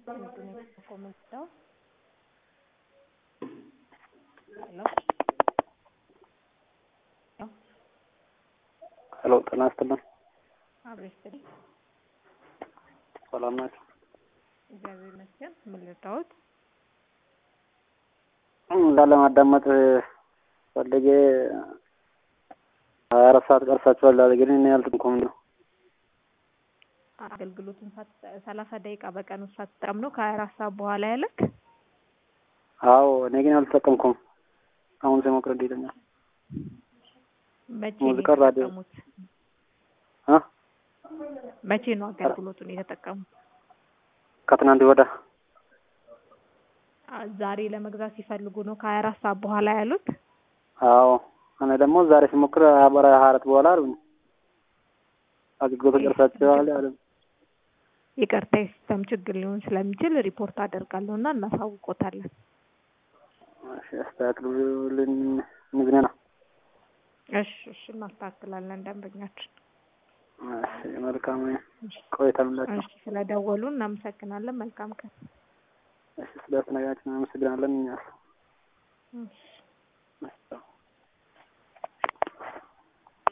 comentado. ሄሎ ሄሎ ጤና ይስጥልን። አብሮ ይስጥልኝ። ሰላም ናቸው? እግዚአብሔር ይመስገን። ምን ልርዳዎት? እንዳለ ማዳመጥ ፈልጌ ሀያ አራት ሰዓት ቀርሳችኋል አለ ግን እኔ አልጠንኩም ነው አገልግሎቱን ሰላሳ ደቂቃ በቀን ውስጥ ሳትጠቀም ነው ከሀያ አራት ሰዓት በኋላ ያለክ? አዎ እኔ ግን አልተጠቀምኩም። አሁን ሲሞክር እንዴት ይለኛል? መቼ ሙዚቃ ነው ራዲዮ የተጠቀሙት? አ መቼ ነው አገልግሎቱን የተጠቀሙት? ከትናንት ወዳ አ- ዛሬ ለመግዛት ሲፈልጉ ነው ከሀያ አራት ሰዓት በኋላ ያሉት? አዎ እኔ ደግሞ ዛሬ ሲሞክር አበራ ሀያ አራት በኋላ አሉኝ። አገልግሎት ጨርሳችኋል አሉኝ። ይቅርታ የሲስተም ችግር ሊሆን ስለሚችል ሪፖርት አደርጋለሁ እና እናሳውቆታለን። እሺ አስተካክሉልኝ። ንግኔ ነው። እሺ እሺ እናስተካክላለን ደንበኛችን። እሺ መልካም ቆይታ ምላችሁ። እሺ ስለደወሉ እናመሰግናለን። መልካም ቀን። እሺ ስለ አስተናጋጃችን አመሰግናለን። እኛስ እሺ እሺ